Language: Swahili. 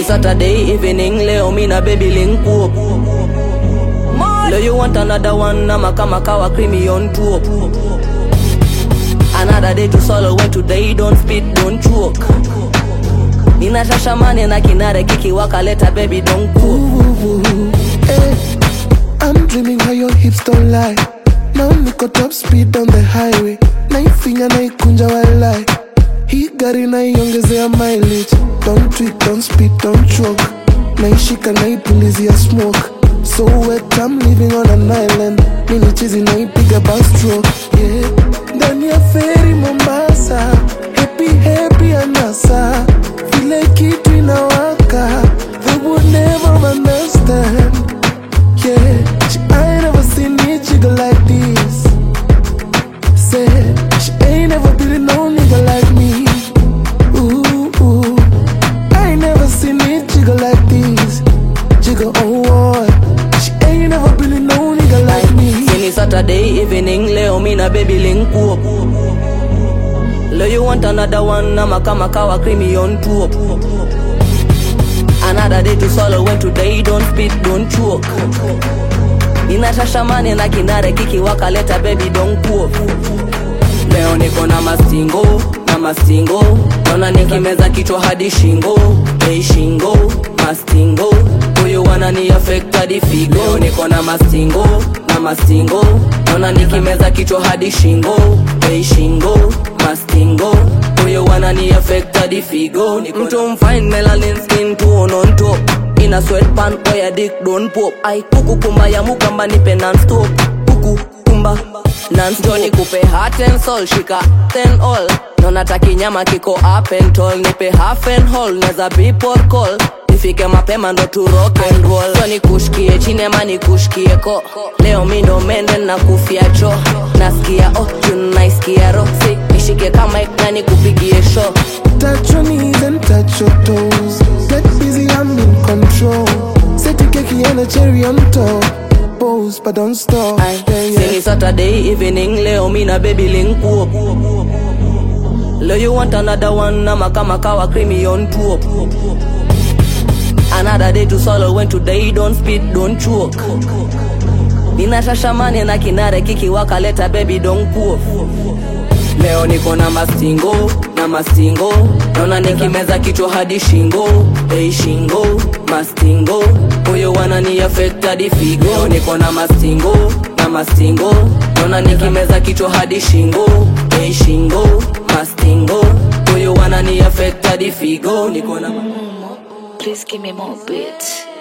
Saturday evening, leo me na baby link up. Leo you want another one, nama kama kawa creamy on top. Another day to solo when today don't spit, don't choke. Nina shashamane na kinare kiki wakaleta baby don't cook. Ooh, eh. I'm dreaming how your hips don't lie. Now niko top speed on the highway. Naifinya naikunja walai. Hii gari naiongezea mileage. Don't tweet, don't speed, don't choke. Naishika naipulizia smoke. So wet, I'm living on an island. Mini chizi naipiga backstroke. Yeah. Ndani ya feri Mombasa. Happy, happy anasa. Vile kitu inawaka. They would never understand. Yeah, she ain't never seen me jiggle like this. Said she ain't never been no nigga like me. Ooh, ooh. I ain't never seen me jiggle like this. Jiggle, oh, what? She ain't never been no nigga like me. Sini Saturday evening, leo me na baby link up. Leo you want another one, nama kama kawa creamy on top. Another day to solo when today don't spit, don't choke. Nina shashamane na kinare kiki wakaleta baby don't cook. Leo niko na mastingo, na mastingo Naona nikimeza kichwa hadi shingo Hey shingo, mastingo Huyu wanani affect hadi figo Leo niko na mastingo, na mastingo Naona nikimeza kichwa hadi shingo Hey shingo, mastingo Huyu wanani affect hadi figo Mtu mfine melanin skin tone on top Ina sweatpant oya dick don't pop Ai kuku kumba ya mukamba nipe non-stop Kuku kumba Nanstoni kupe heart and soul shika ten all Nona taki nyama kiko up and tall Nipe half and whole neza people call Nifike mapema ndo tu rock and roll So nikushkie chini ama nikushkie ko Leo mi ndo mende na kufia cho Nasikia oh juu naisikia ro Si nishike kama ik na nikupigie show Touch your knees and touch your toes. Get busy, I'm in control. Set the cake and a cherry on top. Pose, but don't stop. Ay, Yeah, yeah. Sini Saturday evening, leo mi na baby link up. Leo you want another one, nama kama kawa creamy on top. Another day to solo when today don't spit, don't choke. Nina shashamane na kinare kiki wakaleta baby don't cook. Leo niko na mastingo, na mastingo Naona nikimeza kichwa hadi shingo Hey shingo, mastingo Huyo wanani affect hadi figo Leo niko na mastingo, na mastingo Naona nikimeza kichwa hadi shingo Hey shingo, mastingo Huyo wanani affect hadi figo Niko na Please give me more beats.